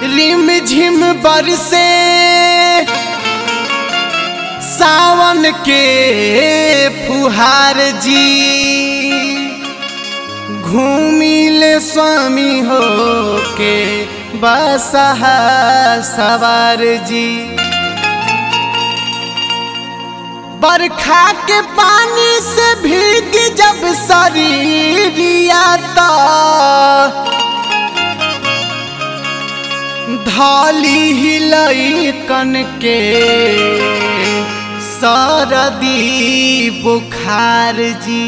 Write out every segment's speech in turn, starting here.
रिम झिम बरसे सावन के फुहार जी घूमिल स्वामी हो के बसहा सवार जी बरखा के पानी से भीग जब शरीरिया तो धाली हिलई कन के सरदी बुखार जी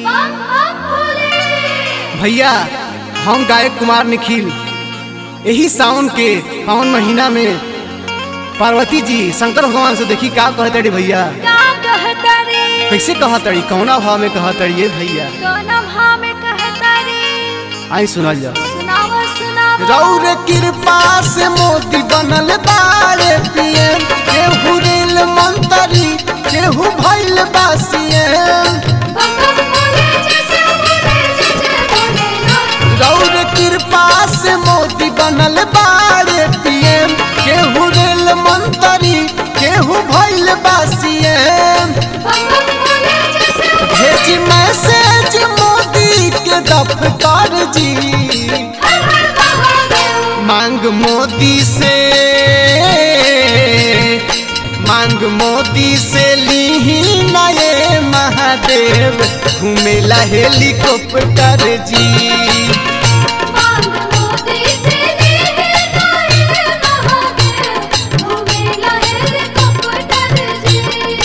भैया हम गायक कुमार निखिल यही सावन के पावन महीना में पार्वती जी शंकर भगवान से देखी का कहते रे भैया का कहतारी कैसे कहतड़ी कौना भाव में कहतड़ी ये भैया कौन भाव में कहतारी आई सुनल जा सुनाव सुनाव रौर कृपा से मोती बनल बारे पिए केहू रेल मंतरी केहू भइल बासिए बम बम बोले जैसे बोले जैसे बोले ना रौर कृपा से मोती बनल बारे पिए केहू रेल मंतरी केहू भइल बासिए बम बम बोले जैसे भेज मैसेज मोदी के दफ्तर जी हर हर महादेव मांग मोदी से मांग मोदी से लीही नए महादेव घूमेला हेलीकॉप्टर जी मांग मोदी से लीहे नाए महादेव घूमेला हेलीकॉप्टर जी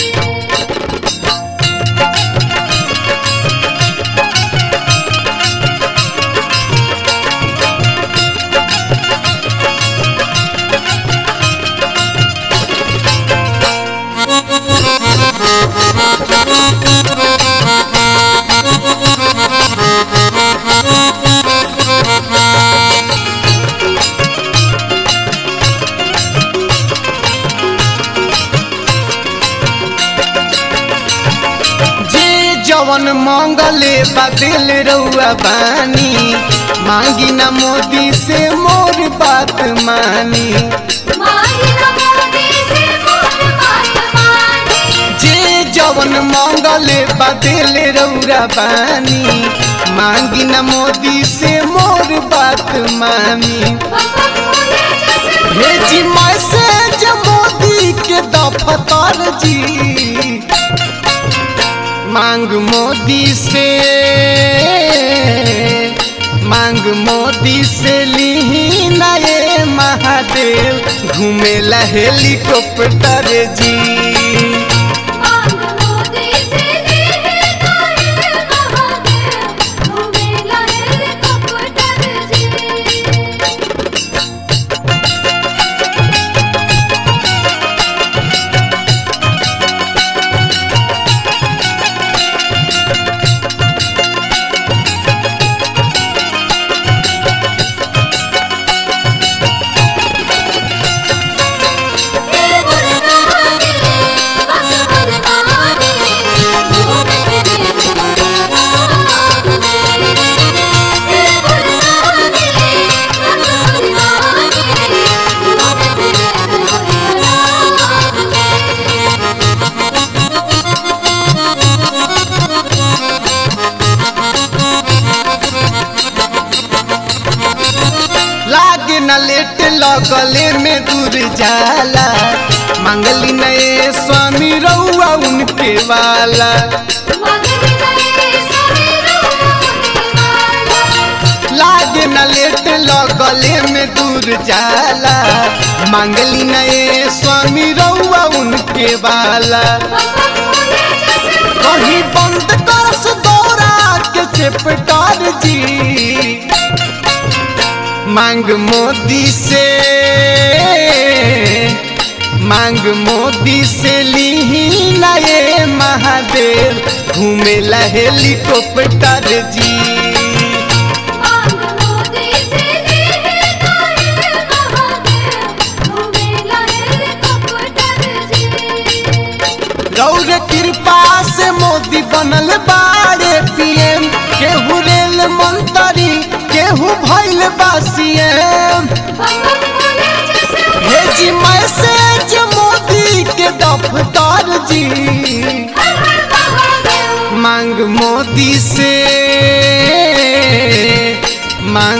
जे जवन मंगले बदल रउआ बानी मांगी ना मोदी से मोर बात मानी मांगी ना मोदी से मोर बात मानी जे जवन मंगले बदल रउरा बानी मांगी न मोदी से मोर बात मानी बम बम बोले जैसे भेजी मैसेज मोदी के दफ्तर जी मांग मोदी से मांग मोदी से लीही नए महादेव घूमेला हेलीकॉप्टर जी मांग मोदी से लीहे नाए महादेव घूमेला हेलीकॉप्टर जी लागे न लेट लगले में दूर जाला मंगली नए स्वामी रउआ उनके वाला लागे न लेट लगले में दूर जाला मंगली नए स्वामी रउआ उनके वाला कहीं बंद करस दौरा के चेपटार जी मांग मोदी से मांग मोदी से लीही नए महादेव घूमेला हेलीकॉप्टर जी रौर कृपा से मोदी बनल बाड़े पीएम केहू रेल मंत्री केहू भइल बा सीएम बम बम बोले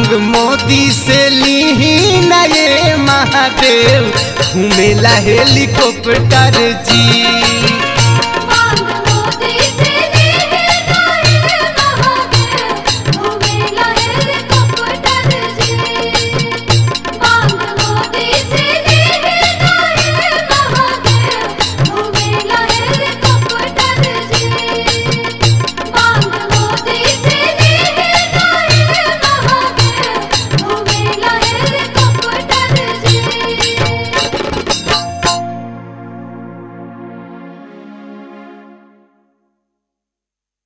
मांग मोदी से ली नए महादेव घूमेला हेलीकॉप्टर जी